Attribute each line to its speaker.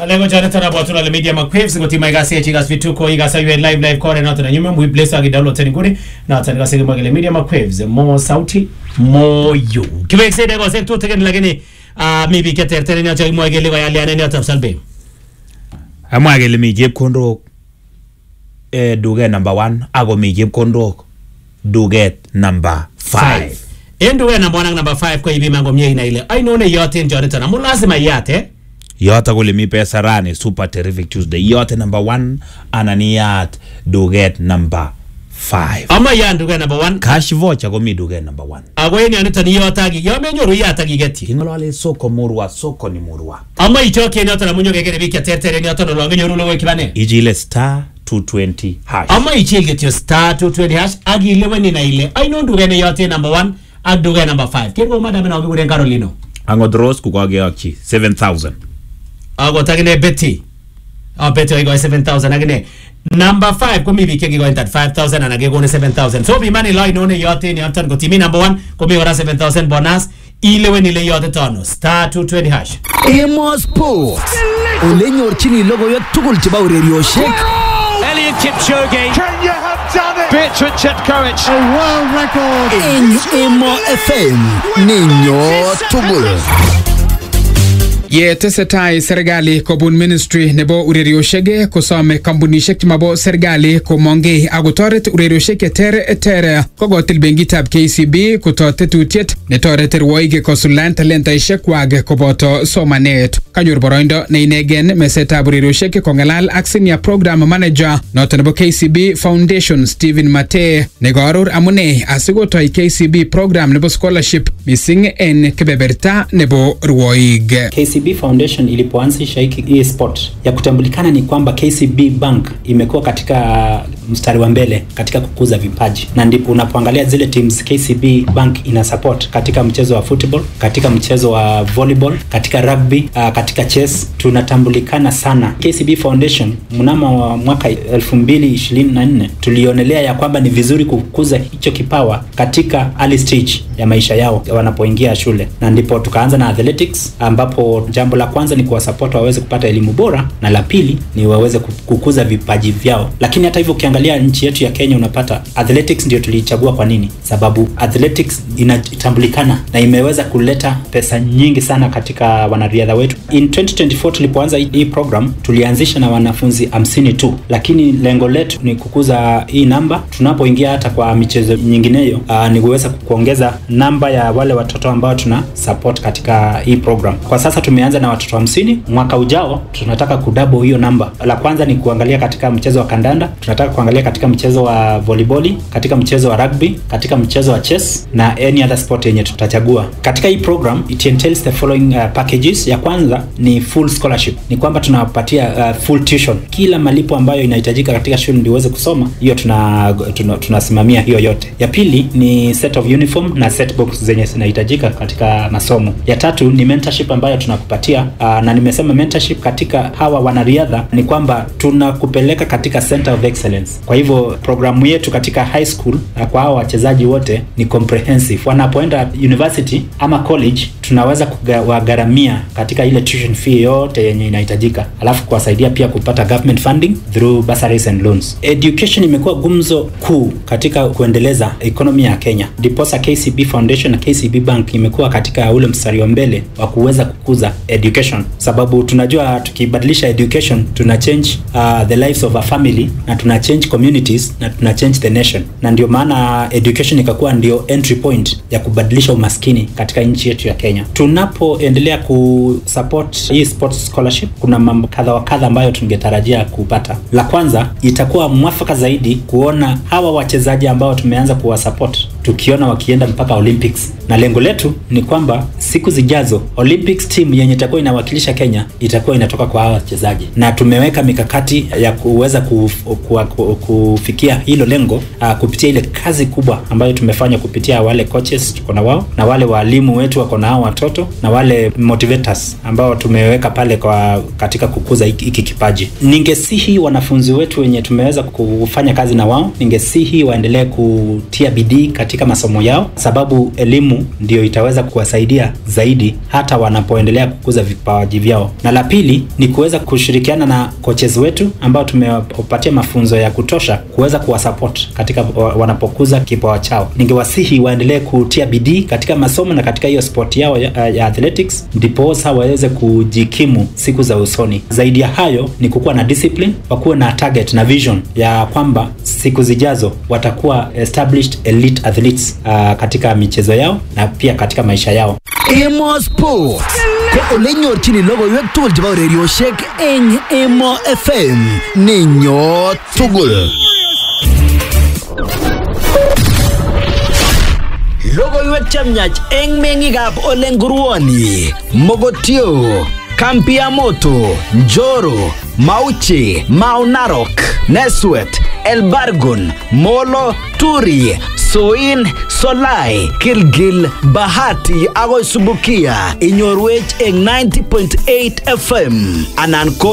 Speaker 1: lengo jana tana bwatu na media makwaves ngoti maiga se chigas vituko iga sa live live kore na tana nyume mu place agi download tani kuri na tani gase magale media makwaves mo sauti mo yu kiwe se de go se tu tegen lakini ah maybe ke ter ter ni acha mo gele ga yale ane ni atam salbe
Speaker 2: amwa kele mi chepkondok eh, duket number one ako mi chepkondok duket number five
Speaker 1: endo we number 1 number 5 ko ibi mango mie ina ile ai none yote njore tana mu lazima yate
Speaker 2: yote kole mi pesa rani super terrific tuesday yote number one ananiyat duket number five
Speaker 1: ama ya ndugu number 1
Speaker 2: cash voucher komi duket number one
Speaker 1: ago eni anito ni yote agi yo menyoru yate agi geti
Speaker 2: kingolole soko murwa soko ni murwa
Speaker 1: ama ichoke ni otana munyo gegere biki ter ter ni otana lo ngenyoru lo kibane
Speaker 2: ijile star 220 hash
Speaker 1: ama ichil getio star 220 hash agi ileweni na ile ai no ndugu ene yote number 1 ak ndugu number 5 kengo madam na ogi Carolino
Speaker 2: angot rose kukakeyokchi 7000
Speaker 1: ago tagine Betty a Betty oigo 7000 agine number 5 komi bike gigo entat 5000 ana gego 7000 so bi mani line one yote ni antan ko timi number 1 komi ora 7000 bonus ile weni ile yote tono star 220 hash
Speaker 3: Emo Sports. Ole nyorchini logoiwek tugul chebo urerioshek
Speaker 4: Elliot Kipchoge,
Speaker 5: Kenya have done it!
Speaker 4: Bertrand Chetkovic,
Speaker 5: A world record!
Speaker 3: en Emo FM. Ninyo tugul.
Speaker 6: ye tesetai serikali kobun ministry nebo urerioshek kosome kampunishek chemabo serikali komongei akotoret urerioshek cheter kokotil benkitab KCB koto tetutiet netoreti rwoik kosuldaen talentaishek kwak koboto somanet kanyor boroindo neinegen mesetab urerioshek kong'alal ak senior program manager noto nebo KCB Foundation Stephen Mate nekoaror amune asikotoi KCB program nebo scholarship mising en kebeberta nebo rwoik
Speaker 7: KCB Foundation ilipoanzisha hiki hii sport ya kutambulikana ni kwamba KCB Bank imekuwa katika mstari wa mbele katika kukuza vipaji, na ndipo unapoangalia zile teams KCB Bank ina support katika mchezo wa football, katika mchezo wa volleyball, katika rugby, uh, katika chess tunatambulikana sana. KCB Foundation mnamo wa mwaka 2024 tulionelea ya kwamba ni vizuri kukuza hicho kipawa katika early stage ya maisha yao wanapoingia shule, na ndipo tukaanza na athletics, ambapo jambo la kwanza ni kuwasupport waweze kupata elimu bora, na la pili ni waweze ku- kukuza vipaji vyao. Lakini hata hivyo, ukiangalia nchi yetu ya Kenya unapata athletics ndio tuliichagua. Kwa nini? Sababu athletics inatambulikana na imeweza kuleta pesa nyingi sana katika wanariadha wetu. In 2024 tulipoanza hii hii program tulianzisha na wanafunzi hamsini tu, lakini lengo letu ni kukuza hii namba. Tunapoingia hata kwa michezo nyingineyo, uh, ni kuweza kuongeza namba ya wale watoto ambao tuna support katika hii program. Kwa sasa tumeanza na watoto hamsini. Mwaka ujao tunataka kudouble hiyo namba. La kwanza ni kuangalia katika mchezo wa kandanda, tunataka kuangalia katika mchezo wa volleyball, katika mchezo wa rugby, katika mchezo wa chess na any other sport yenye tutachagua. Katika hii program it entails the following uh, packages. Ya kwanza ni full scholarship, ni kwamba tunawapatia uh, full tuition, kila malipo ambayo inahitajika katika shule ndio uweze kusoma, hiyo tuna tuna- tunasimamia hiyo yote. Ya pili ni set of uniform na set box zenye zinahitajika katika masomo. Ya tatu ni mentorship ambayo tunakupatia uh, na nimesema mentorship katika hawa wanariadha ni kwamba tunakupeleka katika center of excellence. Kwa hivyo programu yetu katika high school uh, kwa hawa wachezaji wote ni comprehensive. Wanapoenda university ama college tunaweza kuwagharamia katika ile tuition fee yote yenye inahitajika, alafu kuwasaidia pia kupata government funding through bursaries and loans. Education imekuwa gumzo kuu katika kuendeleza economy ya Kenya, ndiposa KCB Foundation na KCB Bank imekuwa katika ule mstari wa mbele wa kuweza kukuza education, sababu tunajua tukibadilisha education tuna change uh, the lives of a family na tuna change communities na tuna change the nation, na ndio maana education ikakuwa ndio entry point ya kubadilisha umaskini katika nchi yetu ya Kenya. Tunapoendelea kusupport hii sports scholarship, kuna mambo kadha wa kadha ambayo tungetarajia kupata. La kwanza itakuwa mwafaka zaidi kuona hawa wachezaji ambao tumeanza kuwasupport tukiona wakienda mpaka Olympics, na lengo letu ni kwamba siku zijazo Olympics team yenye itakuwa inawakilisha Kenya itakuwa inatoka kwa hawa wachezaji, na tumeweka mikakati ya kuweza kuf, ku, ku, kufikia hilo lengo uh, kupitia ile kazi kubwa ambayo tumefanya kupitia wale coaches tuko na wao na wale walimu wetu wako na hao watoto na wale motivators ambao tumeweka pale kwa katika kukuza hiki hiki kipaji. Ningesihi wanafunzi wetu wenye tumeweza kufanya kazi na wao, ningesihi waendelee kutia bidii katika katika masomo yao, sababu elimu ndio itaweza kuwasaidia zaidi hata wanapoendelea kukuza vipaji vyao. Na la pili ni kuweza kushirikiana na coaches wetu ambao tumewapatia mafunzo ya kutosha kuweza kuwasupport katika wa- wanapokuza kipawa chao. Ningewasihi waendelee kutia bidii katika masomo na katika hiyo sport yao ya, ya athletics, ndiposa waweze kujikimu siku za usoni. Zaidi ya hayo ni kukuwa na discipline, wakuwe na target na vision ya kwamba siku zijazo watakuwa established elite athletes uh, katika michezo yao na pia katika maisha yao.
Speaker 3: Emo Sports ko ole nyorchini logoiwek tugul chebo urerioshek eng Emo FM nenyo tugul. Logoiwek chemyach eng meng'ikab ole nguruoni, Mogotio, Kampiamoto, Njoro, Mauchi, Mau Narok, Neswet, Elbargon, Molo, Turi, Soin, Solai, Gilgil, Bahati agoi Subukia inyorwech eng 90.8 FM anan ko